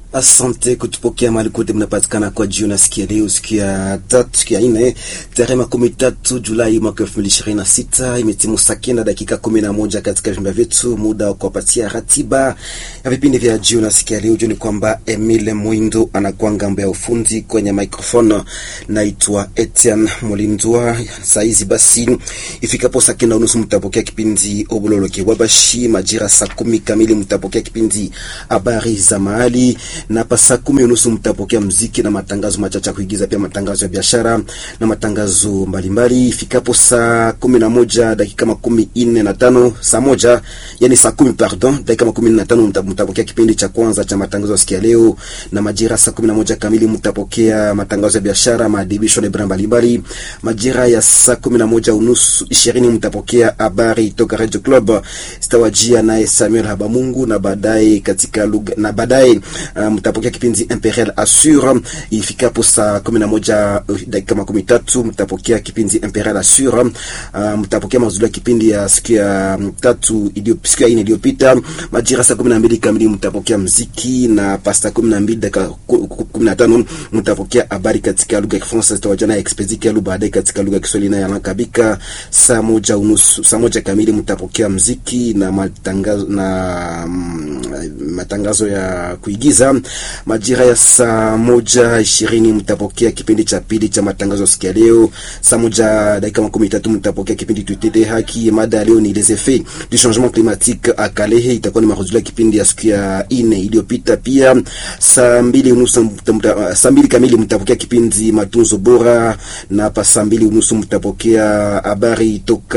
Asante kutupokea mahali kote mnapatikana kwa jioni siku ya leo, siku ya tatu, siku ya nne, tarehe makumi tatu Julai mwaka elfu mbili ishirini na sita. Imetimu saa kenda dakika kumi na moja katika vyumba vyetu, muda wa kuwapatia ratiba ya vipindi vya jioni siku ya leo. Juu ni kwamba Emile Mwindo anakuwa ngambo ya ufundi kwenye microphone, naitwa Etienne Mulindwa. Saizi basi ifikapo saa kenda unusu mtapokea kipindi Obololoke Wabashi, majira saa kumi kamili mtapokea kipindi habari za mahali na pa saa kumi unusu mtapokea mziki na matangazo machache ya kuigiza, pia matangazo ya biashara na matangazo mbalimbali. Ifikapo saa kumi na moja dakika makumi nne na tano saa moja yani saa kumi pardon, dakika makumi nne na tano mtapokea kipindi cha kwanza cha matangazo ya siku ya leo, na majira saa kumi na moja kamili mtapokea matangazo ya biashara, maadibisho na ibara mbalimbali. Majira ya saa kumi na moja unusu ishirini mtapokea habari toka Radio Club zitawajia naye Samuel Habamungu, na baadaye katika lugha na baadaye Uh, mtapokea kipindi Imperial Assure. Ifikapo saa kumi na moja uh, dakika makumi tatu mtapokea kipindi Imperial Assure. Uh, mtapokea mazuri ya kipindi ya siku ya tatu iliyo siku ya ine iliyopita. Majira saa kumi na mbili kamili mtapokea mziki na pasta kumi na mbili dakika kumi na tano mtapokea habari katika lugha ya Kifaransa zitawajana expedike yalu baadaye katika lugha ya Kiswahili na yanakabika. Saa moja unusu saa moja kamili mtapokea mziki na matangazo na mm, matangazo ya kuigiza majira ya saa moja ishirini mtapokea kipindi cha pili cha matangazo siku ya leo. Saa moja dakika makumi tatu mtapokea kipindi tutete haki. Mada ya leo ni les effets du changement climatique a Kalehe, itakuwa ni marudio ya kipindi ya siku ya ine iliyopita. Pia saa mbili unusu saa mbili kamili mtapokea kipindi matunzo bora, na hapa saa mbili unusu mtapokea habari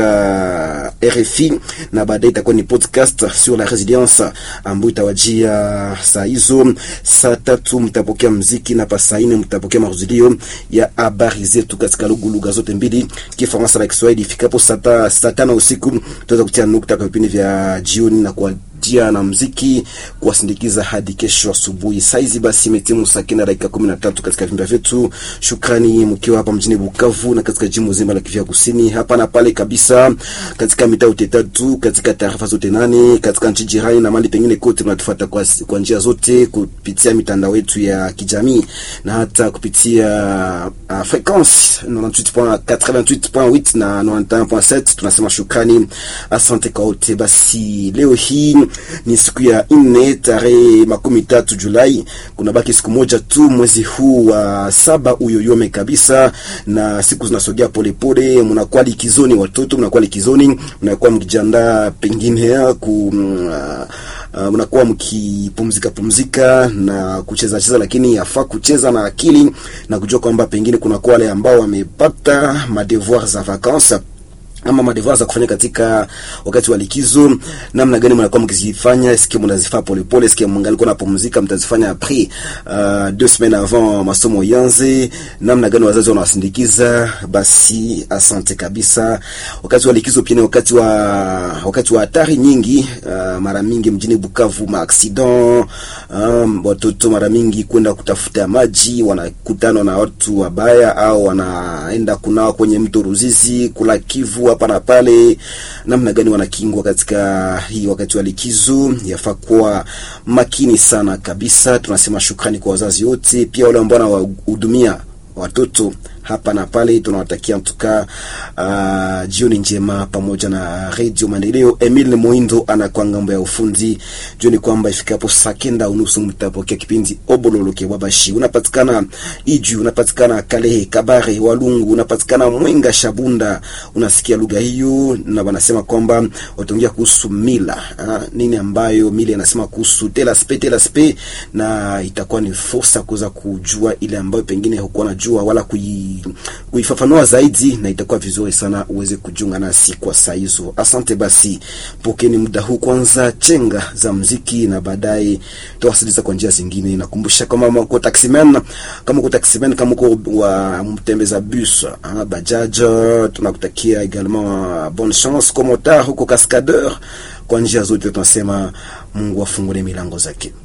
toka RFI, na baadaye itakuwa ni podcast sur la resilience ambayo itawajia saa hizo saa tatu mtapokea mziki na saa nne mtapokea mahudhurio ya habari zetu katika lugha zote mbili, Kifaransa na Kiswahili. Ifikapo saa tano usiku tutaweza kutia nukta kwa vipindi vya jioni na kwa jia na mziki kuwasindikiza hadi kesho asubuhi. Saizi basi imetimu saa kenda dakika kumi na tatu katika vimba vyetu. Shukrani mkiwa hapa mjini Bukavu na katika jimbo zima la Kivu Kusini, hapa na pale kabisa, katika mitaa yote tatu, katika tarafa zote nane, katika nchi jirani na mali pengine kote, mnatufuata kwa, kwa njia zote kupitia mitandao yetu ya kijamii na hata kupitia uh, frequence 98.88 na 91.7. Tunasema shukrani, asante kwa wote. Basi leo hii ni siku ya nne tarehe makumi tatu Julai. Kuna baki siku moja tu mwezi huu wa saba uyoyome kabisa, na siku zinasogea polepole. Mnakuwa likizoni, watoto mnakuwa likizoni, mnakuwa mkijiandaa pengine ku uh, mnakuwa mkipumzika pumzika na kucheza cheza, lakini yafaa kucheza na akili na kujua kwamba pengine kuna kwa wale ambao wamepata madevoir za vacances ama madevoir za kufanya katika wakati wa likizo, namna gani mnakuwa mkizifanya? Sikia mnazifanya polepole, sikia mngalikuwa napumzika, mtazifanya après uh, deux semaines avant masomo yanze. Namna gani wazazi wanawasindikiza? Basi asante kabisa. Wakati wa likizo pia ni wakati wa wakati wa hatari nyingi. Uh, mara mingi mjini Bukavu ma accident, um, watoto mara mingi kwenda kutafuta maji wanakutana na watu wabaya, au wanaenda kunawa kwenye mto Ruzizi, kula Kivu hapa na pale. Namna gani wanakingwa katika hii wakati wa likizo? Yafaa kuwa makini sana kabisa. Tunasema shukrani kwa wazazi wote, pia wale ambao wanawahudumia watoto hapa na pale. Tunawatakia mtuka uh, jioni njema pamoja na Radio Maendeleo. Emile Moindo anakuwa ngambo ya ufundi. Jioni kwamba ifikapo saa kenda unusu mtapokea kipindi Obololoke Wabashi. Unapatikana Iju, unapatikana Kalehe, Kabare, Walungu, unapatikana Mwenga, Shabunda. Unasikia lugha hiyo, na wanasema kwamba wataongea kuhusu mila uh, nini ambayo mila inasema kuhusu telaspe telaspe, na itakuwa ni fursa kuweza kujua ile ambayo pengine hukuwa najua wala kui kuifafanua zaidi na itakuwa vizuri sana uweze kujiunga nasi kwa saa hizo. Asante basi, pokeni muda huu kwanza chenga za mziki na baadaye tawasiliza kwa njia zingine. Nakumbusha kama uko taximan, kama uko taximan, kama uko wa mtembeza bus ah, bajaj, tunakutakia également bonne chance comme motard huko cascadeur. Kwa njia zote tunasema Mungu afungule milango zake.